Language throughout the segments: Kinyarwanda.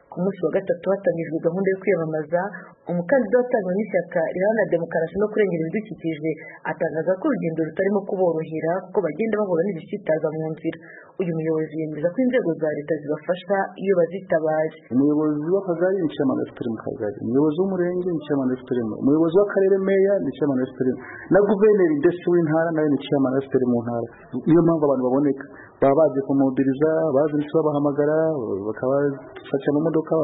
ku munsi wa gatatu hatangijwe gahunda yo kwiyamamaza umukandida watangwa n'ishyaka riharanira demokarasi no kurengera ibidukikije atangaza ko urugendo rutarimo kuborohera kuko bagenda bahura n'ibisitaza mu nzira uyu muyobozi yemeza ko inzego za leta zibafasha iyo bazitabaje umuyobozi w'akagari ni cyamana fpr mu kagari umuyobozi w'umurenge ni cyamana fpr umuyobozi w'akarere meya ni cyamana fpr na guverineri ndetse w'intara nawe ni cyamana fpr mu ntara niyo mpamvu abantu baboneka baba bazi kumubiriza bazi ndetse babahamagara bakabafasha mu modoka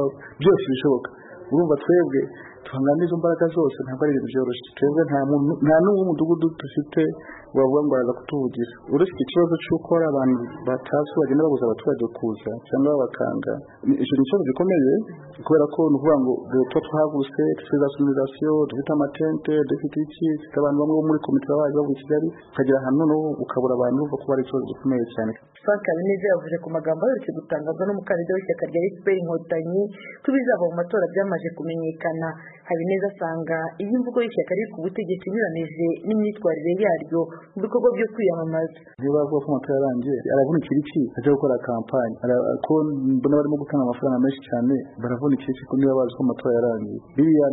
byose bishoboka urumva twebwe tuhangana n'izo mbaraga zose ntabwo ari ibintu byoroshye twebwe nta n'uwo mudugudu dufite wavuga ngo araza kutuvugira uretse ikibazo cy'uko hari abantu batazi bagenda babuza abaturage kuza cyangwa babakanga icyo ni ikibazo gikomeye kubera ko ni ukuvuga ngo tuba twahaguse dufite za sonorizasiyo dufite amatente dufite iki dufite abantu bamwe bo muri komite baba baje bavuye i kigali ukagera ahantu noneho ukabura abantu uvuga ko hari ikibazo gikomeye cyane frank habineza yavuze ku magambo aherutse gutangazwa n'umukandida w'ishyaka rya fpr inkotanyi ko ibizava mu matora byamaze kumenyekana habineza asanga iyo imvugo y'ishyaka riri ku butegetsi inyuranije n'imyitwarire yaryo mu bikorwa byo kwiyamamaza niyo bavuga ko amatora yarangiye aravunikira iki ajya gukora kampani ko mbona barimo gutanga amafaranga menshi cyane baravunikira iki ko niba bazi ko amatora yarangiye biriya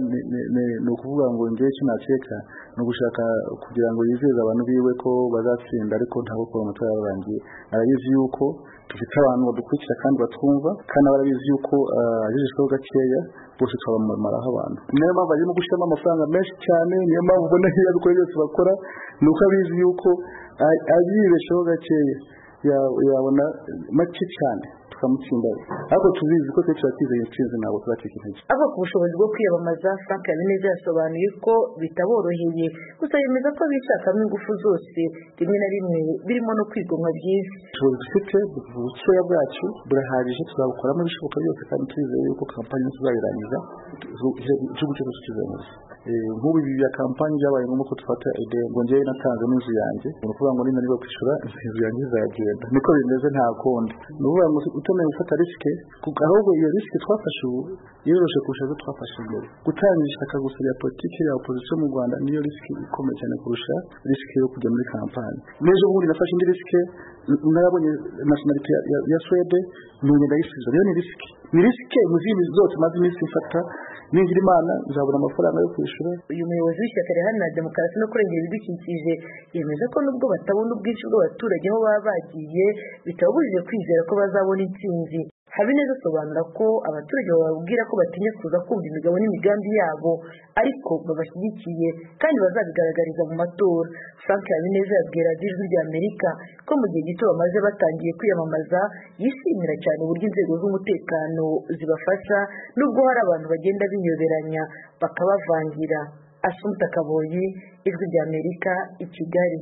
ni ukuvuga ngo njyewe icyo nakeka ni ugushaka kugira ngo yizeze abantu biwe ko bazatsinda ariko ntabwo kuba amatora yarangiye arabizi yuko dufite abantu badukurikira kandi batwumva kandi barabizi yuko agejejweho gakeya bose twabamamaraho abantu niyo mpamvu barimo gushyiramo amafaranga menshi cyane niyo mpamvu ubona iyo abikora byose bakora ni uko abizi yuko abibeshaho gakeya yabona make cyane tukamutsinda ariko tubizi ko twe turatizeye intsinzi ntabwo turacika intege ava ku bushobozi bwo kwiyamamaza frank habineza yasobanuye ko bitaboroheye gusa yemeza ko bishakamo ingufu zose rimwe na rimwe birimo no kwigomwa byiza ubushobozi dufite ubukeya bwacu burahagije tuzabukoramo ibishoboka byose kandi twizeye yuko kampani tuzayirangiza igihugu cyose tukizengurutse nk'ubu ibi bya kampani byabaye ngombwa ko dufata ngo ngewe natanze n'inzu yanjye ni ukuvuga ngo ninaniwe kwishyura inzu yanjye izagenda niko bimeze nta kundi ni ukuvuga ngo utemeye gufata risike ahubwo iyo risike twafashe ubu yoroshe kurusha izo twafashe mbere gutangira ishyaka gusa rya politiki ya opozisiyo mu rwanda niyo risike ikomeye cyane kurusha risike yo kujya muri kampani n'ejo bundi nafashe indi risike narabonye nationality ya swede ntuye ndayisubiza rero ni risike ni risike mu zindi zose maze iminsi mfata ningira imana nzabona amafaranga yo kwishyura uyu muyobozi w'ishyaka riharanira demokarasi no kurengera ibidukikije yemeza ko nubwo batabona ubwinshi bw'abaturage aho baba bagiye bitababujije kwizera ko bazabona intsinzi habineza asobanura ko abaturage bababwira ko batinya kuza kumva imigabo n'imigambi yabo ariko babashyigikiye kandi bazabigaragariza mu matora frank habineza yabwira ijwi rya amerika ko mu gihe gito bamaze batangiye kwiyamamaza yishimira cyane uburyo inzego z'umutekano zibafasha nubwo hari abantu bagenda biyoberanya bakabavangira asumpta kabonye ijwi rya amerika i kigali